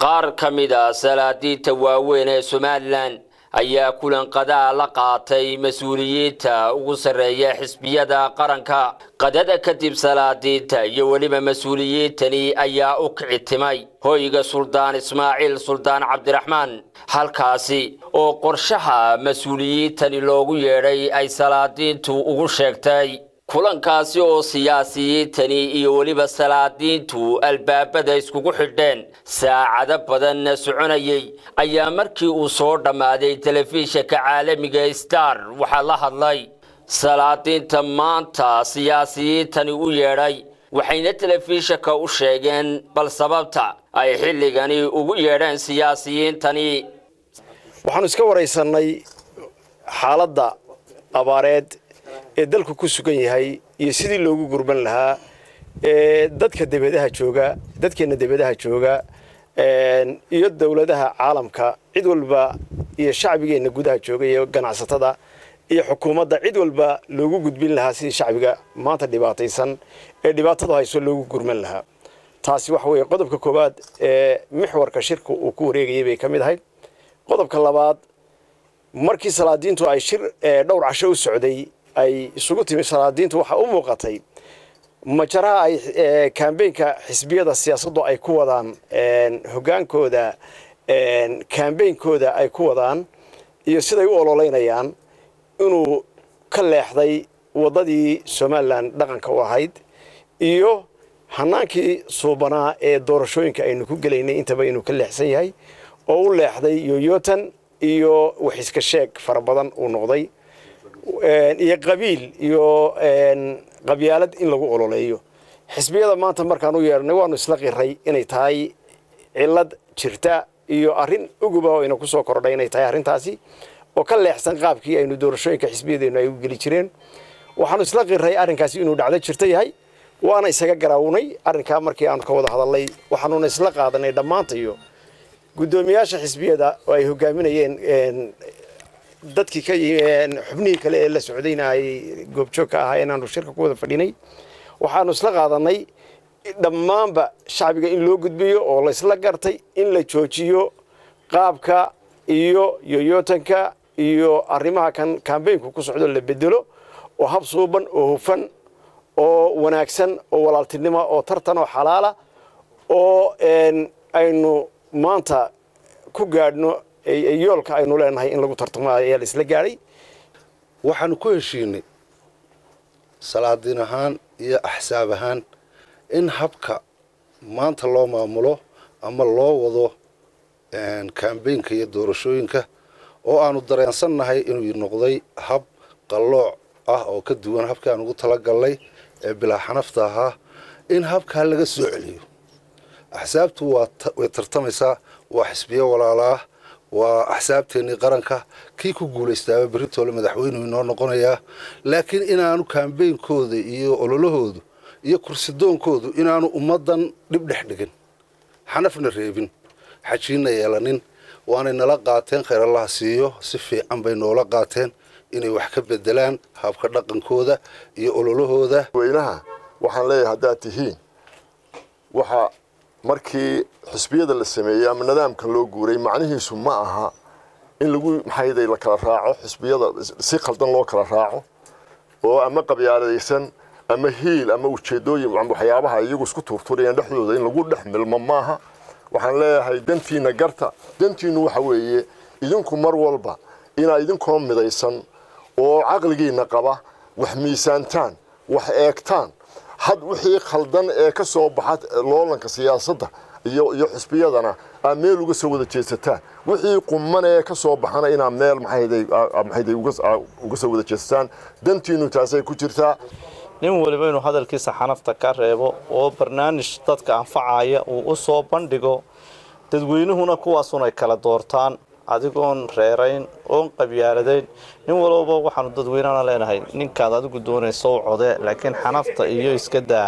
qaar ka mid a salaadiinta waaweyn ee somalilan ayaa kulan qadaa la qaatay mas-uuliyiinta ugu sarreeya xisbiyada qaranka qadada kadib salaadiinta iyo weliba mas-uuliyiintani ayaa u kici timay hoyga suldaan ismaaciil suldaan cabdiraxmaan halkaasi oo qorshaha mas-uuliyiintani loogu yeedhay ay salaadiintu ugu sheegtay kulankaasi oo siyaasiyiintani iyo weliba salaadiintu albaabada iskugu xidheen saacado badanna soconayay ayaa markii uu soo dhammaaday telefishinka caalamiga star waxaa la hadlay salaadiinta maanta siyaasiyiintani u yeedhay waxayna telefishinka u sheegeen bal sababta ay xilligani ugu yeedheen siyaasiyiintani waxaanu iska waraysannay xaaladda abaareed ee dalku ku sugan yahay iyo sidii loogu gurban lahaa ee dadka debadaha jooga dadkeenna debadaha jooga iyo dowladaha caalamka cid walba iyo shacbigeenna gudaha jooga iyo ganacsatada iyo xukuumadda cid walba loogu gudbin lahaa sidii shacbiga maanta dhibaataysan ee dhibaatadu hayso loogu gurman lahaa taasi waxa weeye qodobka koowaad ee mixwarka shirka uu ku wareegayay bay ka mid ahayd qodobka labaad markii salaadiintu ay shir dhowr casho u socday ay isugu timi salaadiintu waxaa u muuqatay majaraha ay kambeynka xisbiyada siyaasaddu ay ku wadaan hogaankooda kambeynkooda ay ku wadaan iyo siday u ololeynayaan inuu ka leexday waddadii somalilan dhaqanka u ahayd iyo hanaankii suubanaa ee doorashooyinka aynu ku gelaynay intaba inuu ka leexsan yahay oo u leexday yoyotan iyo waxiska sheeg fara badan uu noqday iyo qabiil iyo qabyaalad in lagu ololeeyo xisbiyada maanta markaan u yeedhnay waanu isla qiray inay tahay cilad jirta iyo arrin uguba oo ina kusoo kordhay inay tahay arrintaasi oo ka leexsan qaabkii aynu doorashooyinka xisbiyadeennu ay u geli jireen waxaanu isla qiray arrinkaasi inuu dhacdo jirta yahay waana isaga garaawnay arrinkaa markii aanu ka wada hadalnay waxaanuna isla qaadanay dhammaantayo guddoomiyaasha xisbiyada oo ay hogaaminayeen dadkii ka xubnihii kale ee la socdayna ay goobjoog ka ahaa inaanu shirka ku wada fadhinay waxaanu isla qaadanay dhammaanba shacbiga in loo gudbiyo oo laysla gartay in la joojiyo qaabka iyo yoyotanka iyo arrimaha kan kambeynku ku socdo la bedelo oo hab suuban oo hufan oo wanaagsan oo walaaltinimo oo tartan oo xalaala oo aynu maanta ku gaadhno yoolka aynu leenahay in lagu tartamo ayaa la isla gaadhay waxaanu ku heshiinay salaadiin ahaan iyo axsaab ahaan in habka maanta loo maamulo ama loo wado kambeynka iyo doorashooyinka oo aanu dareensannahay inuu noqday hab qallooc ah oo ka duwan habkii aan ugu talagalnay ee bilaa xanafta ahaa in habkaa laga soo celiyo axsaabtu way tartamaysaa waa xisbiyo walaalaah waa axsaabteennii qaranka kii ku guulaystaaba beritoole madaxweynuhu inoo noqonayaa laakiin inaanu kaambeynkooda iyo ololahoodu iyo kursidoonkoodu inaanu ummaddan dhib dhex dhigin xanafna reebin xajiinna yeelanin waanay nala qaateen khayr allaha siiyo si fiican bay noola qaateen inay wax ka bedelaan habka dhaqankooda iyo ololahooda weynaha waxaan leeyahay haddaad tihiin waxa markii xisbiyada la sameeyey ama nidaamkan loo guuray macnihiisu ma aha in lagu maxayday la kala raaco xisbiyada si khaldan loo kala raaco oo ama qabyaaladaysan ama hiil ama ujeedooyin waxyaabaha iyagu isku tuurturayaan dhexdooda in lagu dhex milmo maaha waxaan leeyahay dantiina garta dantiinu waxa weeye idinku mar walba inaa idinkoo midaysan oo caqligiina qaba wax miisaantaan wax eegtaan had wixii khaldan ee ka soo baxa loolanka siyaasadda iyo iyo xisbiyadana aad meel uga soo wada jeesataan wixii quman ee ka soo baxana inaad meel maxayday uga soo wada jeesataan dantiinu taasay ku jirtaa nin waliba inuu hadalkiisa xanafta ka reebo oo barnaamij dadka anfacaya uu u soo bandhigo dadweynuhuna kuwaasun ay kala doortaan adigoon reerayn oon qabyaaladayn nin walbaba waxaanu dadweynana leenahay ninkaad adigu doonaysa u code laakiin xanafta iyo iska daa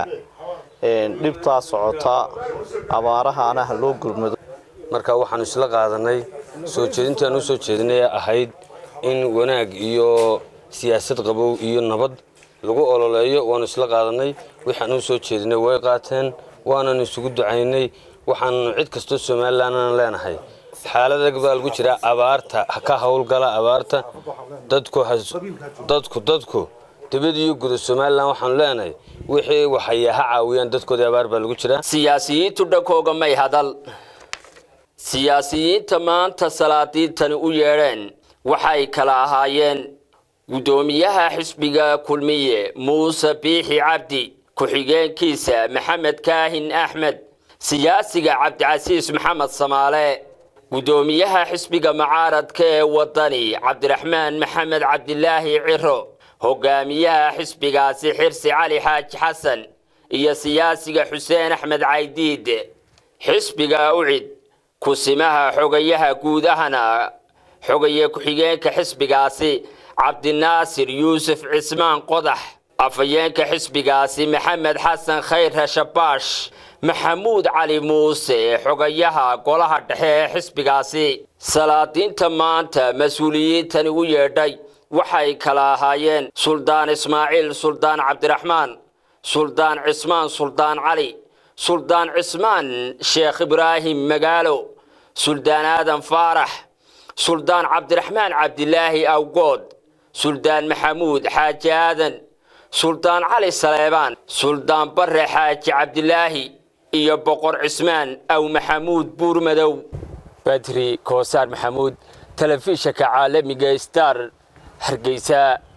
dhibtaa socota abaarahaana ha loo gurmado marka waxaanu isla qaadanay soo jeedintaan u soo jeedinay ahayd in wanaag iyo siyaasad qabow iyo nabad lagu ololeeyo waanu isla qaadanay waxaan u soo jeedinay way qaateen waanan isugu ducaynay waxaan cid kastoo somalilandan leenahay xaalad adag baa lagu jiraa abaarta ha ka howlgala abaarta dadku dadku dadku dibad iyo guda somalilan waxaanu leenahay wixii waxay ha caawiyaan dadkoodii abaar baa lagu jiraa siyaasiyiintu dhankooga may hadal siyaasiyiinta maanta salaadiintani u yeedheen waxay kala ahaayeen guddoomiyaha xisbiga kulmiye muuse biixi cabdi ku-xigeenkiisa maxamed kaahin axmed siyaasiga cabdicasiis maxamed samaale guddoomiyaha xisbiga mucaaradka ee wadani cabdiraxmaan maxamed cabdilaahi ciro hogaamiyaha xisbigaasi xirsi cali xaaji xasan iyo siyaasiga xuseen axmed caydiid xisbiga ucid kusimaha xogayaha guudahana xogaye ku-xigeenka xisbigaasi cabdinaasir yuusuf cismaan qodax afhayeenka xisbigaasi maxamed xasan khayr rashabaash maxamuud cali muuse xogayaha golaha dhexe ee xisbigaasi salaadiinta maanta mas-uuliyiintani u yeedhay waxay kala ahaayeen suldaan ismaaciil suldaan cabdiraxmaan suldaan cismaan suldaan cali suldaan cismaan sheekh ibraahim magaalo suldaan aadan faarax suldaan cabdiraxmaan cabdilaahi awgood suldaan maxamuud xaaji aadan suldaan cali saleebaan suldaan bare xaaji cabdilaahi iyo boqor cismaan aw maxamuud buurmadow badri koosaar maxamuud telefishanka caalamiga star hargeysa